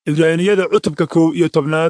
ibraaniyada cutubka kow iyo tobnaad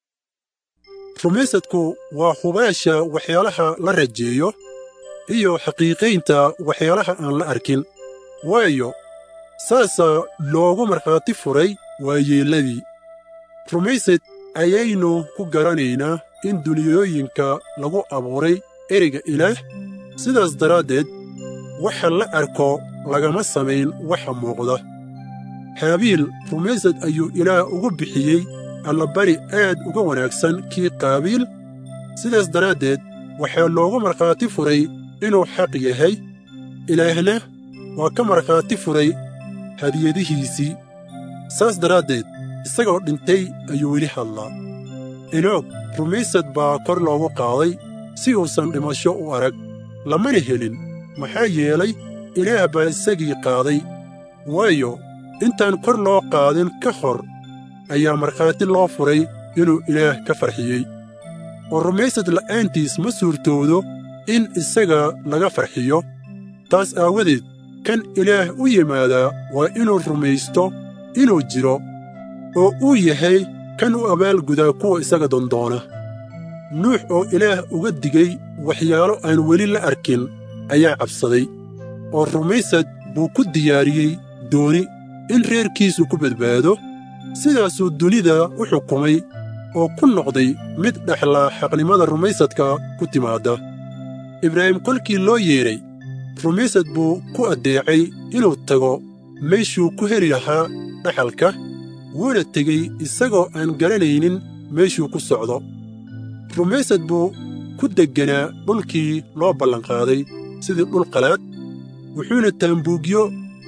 rumaysadku waa hubaasha waxyaalaha la rajeeyo iyo xaqiiqaynta waxyaalaha aan la arkin waayo saasaa loogu markhaati furay waayeelladii rumaysad ayaynu ku garanaynaa in duniyooyinka lagu abuuray ereyga ilaah sidaas daraaddeed waxa la arko lagama samayn waxa muuqda haabiil rumaysad ayuu ilaah ugu bixiyey allabari aad uga wanaagsan kii qaabiil sidaas daraaddeed waxaa loogu markhaati furay inuu xaq yahay ilaahna waa ka markhaati furay hadiyadihiisii saas daraaddeed isagoo dhintay ayuu weli hadlaa enoog rumaysad baa kor loogu qaaday si uusan dhimasho u arag lamana helin maxaa yeelay ilaah baa isagii qaaday waayo intaan kor loo qaadin ka hor ayaa markhaati loo furay inuu ilaah ka farxiyey oo rumaysad la'aantiis ma suurtoodo in isaga laga farxiyo taas aawadeed kan ilaah u yimaadaa waa inuu rumaysto inuu jiro oo uu yahay kan u abaalgudaa kuwa isaga dondoona nuux oo ilaah uga digay waxyaalo aan weli la arkin ayaa cabsaday oo rumaysad buu ku diyaariyey dooni in reerkiisu ku badbaado sidaasuu dunida u xukumay oo ku noqday mid dhexlaa xaqnimada rumaysadka ku timaadda ibraahim kolkii loo yeedhay rumaysad buu ku addeecay inuu tago meeshuu ku heli lahaa dhaxalka wuuna tegey isagoo aan garanaynin meeshuu ku socdo rumaysad buu ku degganaa dhulkii loo ballanqaaday sidii dhul qalaad wuxuuna taambuugyo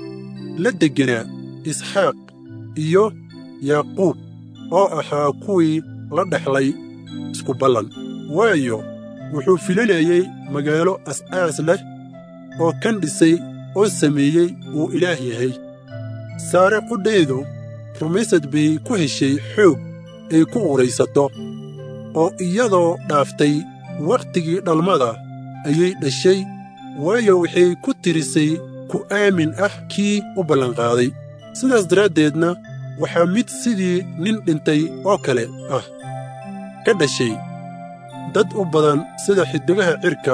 la degganaa isxaaq iyo yaaquub oo ahaa kuwii la dhexlay isku ballan waayo wuxuu filanayey magaalo as'aas leh oo kan dhisay oo sameeyey uu ilaah yahay saare qudheedu rumaysad bay ku heshay xoog ay ku uraysato oo iyadoo dhaaftay wakhtigii dhalmada ayay dhashay waayo waxay ku tirisay ku aamin ah kii u ballanqaaday sidaas daraaddeedna waxaa mid sidii nin dhintay oo kale ah ka dhashay dad u badan sida xiddigaha cirka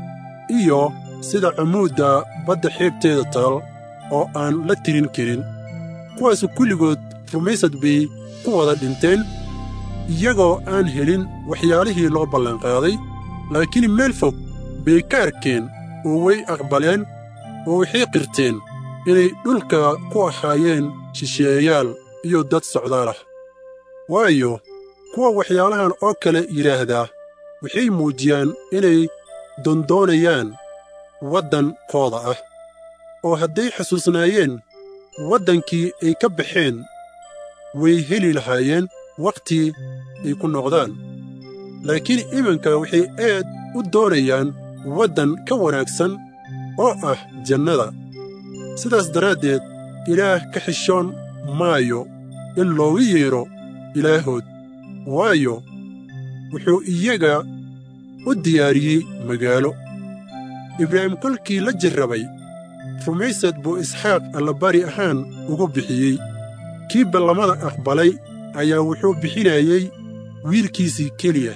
iyo sida camuudda badda xeebteeda taal oo aan la tirin karin kuwaasu kulligood rumaysad bay ku wada dhinteen iyagoo aan helin waxyaalihii loo ballanqaaday laakiin meel fog bay ka arkeen oo way aqbaleen oo waxay qirteen inay dhulka ku ahaayeen shisheeyayaal iyo dad socdaal ah waayo kuwa waxyaalahan oo kale yidhaahdaa waxay muujiyaan inay dondoonayaan waddankooda ah oo hadday xasuusnaayeen waddankii ay ka baxeen way heli lahaayeen wakhti ay ku noqdaan laakiin iminka waxay aad u doonayaan waddan ka wanaagsan oo ah jannada sidaas daraaddeed ilaah ka xishoon maayo in loogu yeedho ilaahood waayo wuxuu iyaga u diyaariyey magaalo ibraahim kolkii la jirrabay rumaysad buu isxaaq allabari ahaan ugu bixiyey kii ballamada aqbalay ayaa wuxuu bixinayey wiilkiisii keliya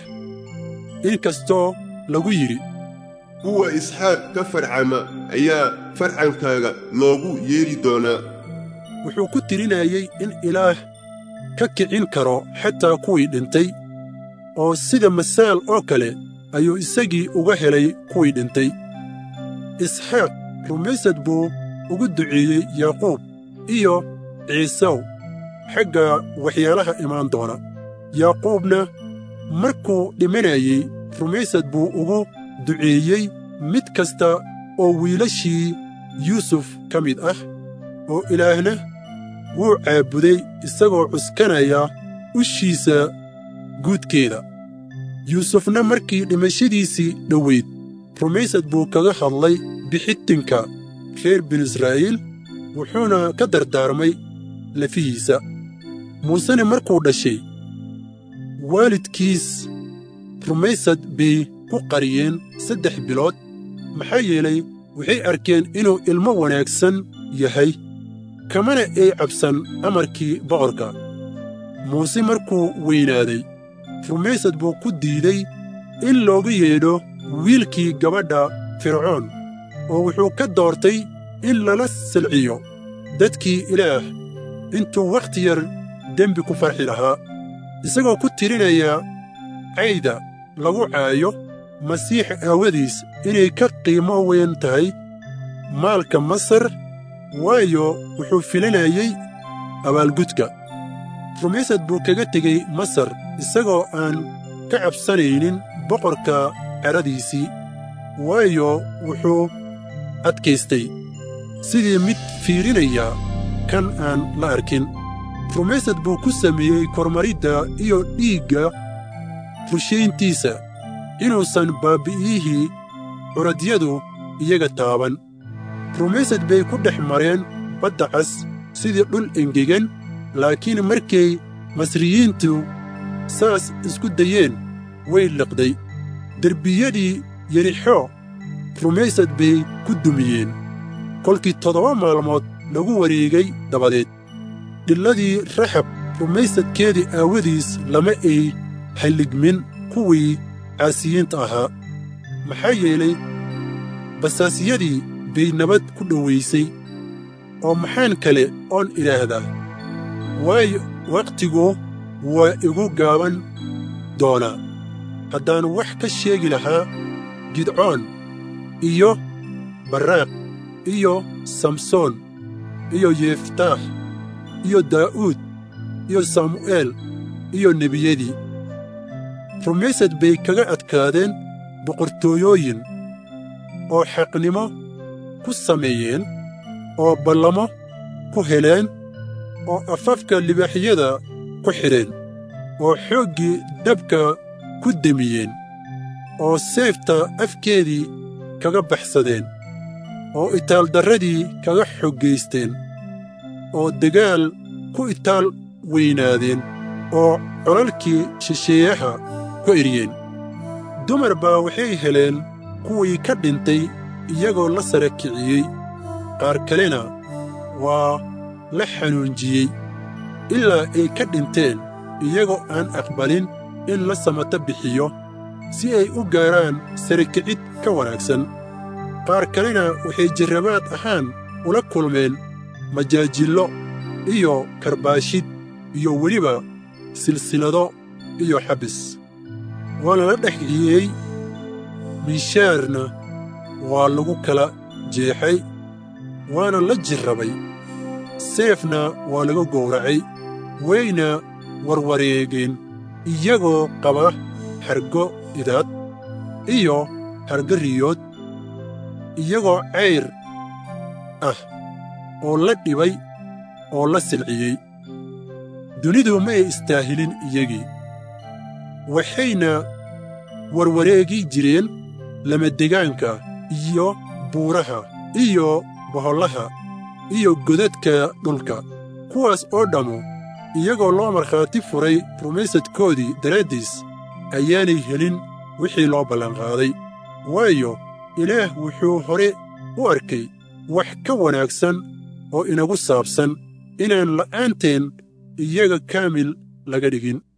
in kastoo lagu yidhi kuwa isxaaq ka farcama ayaa farcankaaga loogu yeedhi doonaa wuxuu ku tirinayey in ilaah ka kicin karo xataa kuwii dhintay oo sida masaal oo kale ayuu isagii uga helay kuwii dhintay isxaaq rumaysad buu ugu duceeyey yaaquub iyo ciisaw xagga waxyaalaha imaan doona yaaquubna markuu dhimanayey rumaysad buu ugu duceeyey mid kasta oo wiilashii yuusuf ka mid ah oo ilaahna wuu caabuday isagoo cuskanaya ushiisa guudkeeda yuusufna markii dhimashadiisii dhowayd rumaysad buu kaga hadlay bixitinka reer binu israa'iil wuxuuna ka dardaarmay lafihiisa muusena markuu dhashay waalidkiis rumaysad bay ku qariyeen saddex bilood maxaa yeelay waxay arkeen inuu ilmo wanaagsan yahay kamana ay cabsan amarkii boqorka muuse markuu weynaaday rumaysad buu ku diiday in loogu yeedho wiilkii gabadha fircoon oo wuxuu ka doortay in lala silciyo dadkii ilaah intuu wakhti yar dembi ku farxi lahaa isagoo ku tirinaya cayda lagu caayo masiix aawadiis inay ka qiimo weyn tahay maalka masar waayo wuxuu filanayey abaalgudka rumaysad buu kaga tegey masar isagoo aan ka cabsanaynin boqorka ceradiisii waayo wuxuu adkaystay sidii mid fiirinaya kan aan la arkin rumaysad buu ku sameeyey kormaridda iyo dhiigga rushayntiisa inuusan baabbi'iyihii curadyadu iyaga taaban rumaysad bay ku dhex mareen badda cas sidii dhul engegan laakiin markay masriyiintu saas isku dayeen way liqday derbiyadii yerixo rumaysad bay ku dumiyeen kolkii toddoba maalmood lagu wareegay dabadeed dhilladii raxab rumaysadkeedii aawadiis lama ay halligmin kuwii caasiyiinta ahaa maxaa yeelay basaasiyadii bay nabad ku dhowaysay oo maxaan kale oon idhaahdaa waayo wakhtigu waa igu gaaban doonaa haddaan wax ka sheegi lahaa gidcoon iyo barraaq iyo samsoon iyo yeftaax iyo daa'uud iyo samu'eel iyo nebiyadii rumaysad bay kaga adkaadeen boqortooyooyin oo xaqnimo ku sameeyeen oo ballamo ku heleen oo afafka libaaxyada ku xidheen oo xooggii dabka ku demiyeen oo seefta afkeedii kaga baxsadeen oo itaaldarradii kaga xoggaysteen oo dagaal ku itaal weynaadeen oo colalkii shisheeyaha ku eryeen dumar baa waxay heleen kuwii ka dhintay iyagoo la sara kiciyey qaar kalena waa la xanuunjiyey ilaa ay ka dhinteen iyagoo aan aqbalin in la samata bixiyo si ay u gaaraan sarakicid ka wanaagsan qaar kalena waxay jarrabaad ahaan ula kulmeen majaajillo iyo karbaashid iyo weliba silsilado iyo xabis waana la dhexiyey miishaarna waa lagu kala jeexay waana la jirrabay seefna waa laga gowracay wayna warwareegeen iyagoo qaba hargo idaad iyo hargo riyood iyagoo cayr ah oo la dhibay oo la silciyey dunidu ma ay istaahilin iyagii waxayna warwareegi jireen lamadegaanka iyo buuraha iyo bohollaha iyo godadka dhulka kuwaas oo dhammu iyagoo loo markhaati furay rumaysadkoodii daraaddiis ayaanay helin wixii loo ballanqaaday waayo ilaah wuxuu hore u arkay wax ka wanaagsan oo inagu saabsan inaan la'aanteen iyaga kaamil laga dhigin